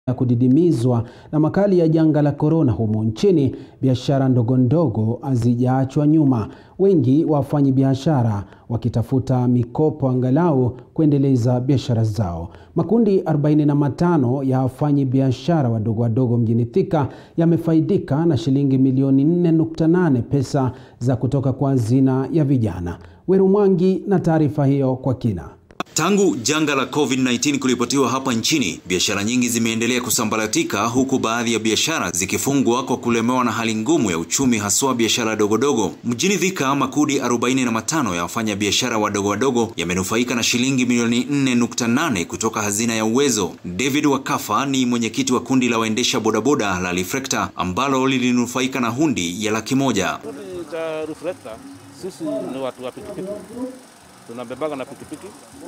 ya kudidimizwa na makali ya janga la korona humu nchini, biashara ndogo ndogo hazijaachwa nyuma, wengi wafanyi biashara wakitafuta mikopo angalau kuendeleza biashara zao. Makundi 45 ya wafanyi biashara wadogo wadogo mjini Thika yamefaidika na shilingi milioni 4.8 pesa za kutoka kwa hazina ya vijana. Weru Mwangi na taarifa hiyo kwa kina. Tangu janga la COVID-19 kuripotiwa hapa nchini, biashara nyingi zimeendelea kusambaratika huku baadhi ya biashara zikifungwa kwa kulemewa na hali ngumu ya uchumi haswa biashara dogodogo. Mjini Thika, makundi 45 ya wafanya biashara wadogo wadogo yamenufaika na shilingi milioni 4.8 kutoka hazina ya Uwezo. David Wakafa ni mwenyekiti wa kundi la waendesha bodaboda la Reflector ambalo lilinufaika na hundi ya laki moja. Kundi cha Reflector sisi ni watu wa pikipiki tunabebaga na pikipiki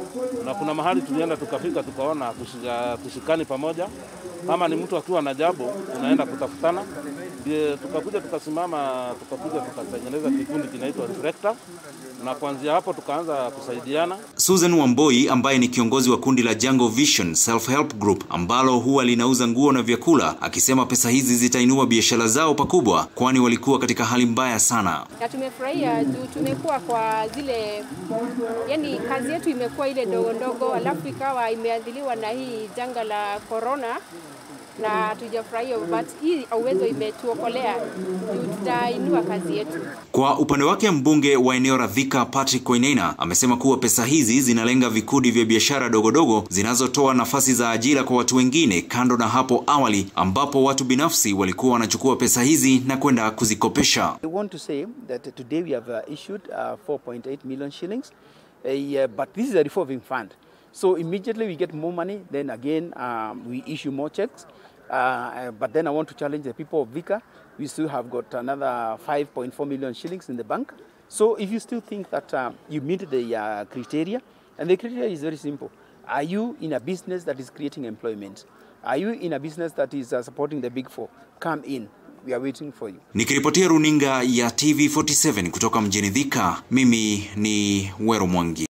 na kuna mahali tulienda tukafika tukaona tushika, tushikani pamoja. Kama ni mtu akiwa na jambo unaenda kutafutana, ndio tukakuja tukasimama, tukakuja tukatengeneza kikundi kinaitwa Reflector, na kuanzia hapo tukaanza kusaidiana. Susan Wamboi ambaye ni kiongozi wa kundi la Jungle Vision Self Help Group ambalo huwa linauza nguo na vyakula, akisema pesa hizi zitainua biashara zao pakubwa, kwani walikuwa katika hali mbaya sana. Na tumefurahia juu tumekuwa kwa zile, yani kazi yetu imekuwa ile ndogo ndogo, alafu ikawa imeadhiliwa na hii janga la corona na hatujafurahia, but hii Uwezo imetuokolea juu tutainua kazi yetu. Kwa upande wake mbunge wa eneo la Thika Patrick Koinena amesema kuwa pesa hizi zinalenga vikundi vya biashara dogodogo zinazotoa nafasi za ajira kwa watu wengine, kando na hapo awali ambapo watu binafsi walikuwa wanachukua pesa hizi na kwenda kuzikopesha. I want to say that today we have uh, issued uh, 4.8 million shillings, uh, but this is a revolving fund. So immediately we get more money, then again um, we issue more checks. Uh, but then I want to challenge the people of Vika. We still have got another 5.4 million shillings in the bank. So if you still think that uh, you meet the uh, criteria, and the criteria is very simple. Are you in a business that is creating employment? Are you in a business that is uh, supporting the big four? Come in. We are waiting for you. Nikiripotia runinga ya TV47 kutoka mjini Thika, mimi ni Wero Mwangi.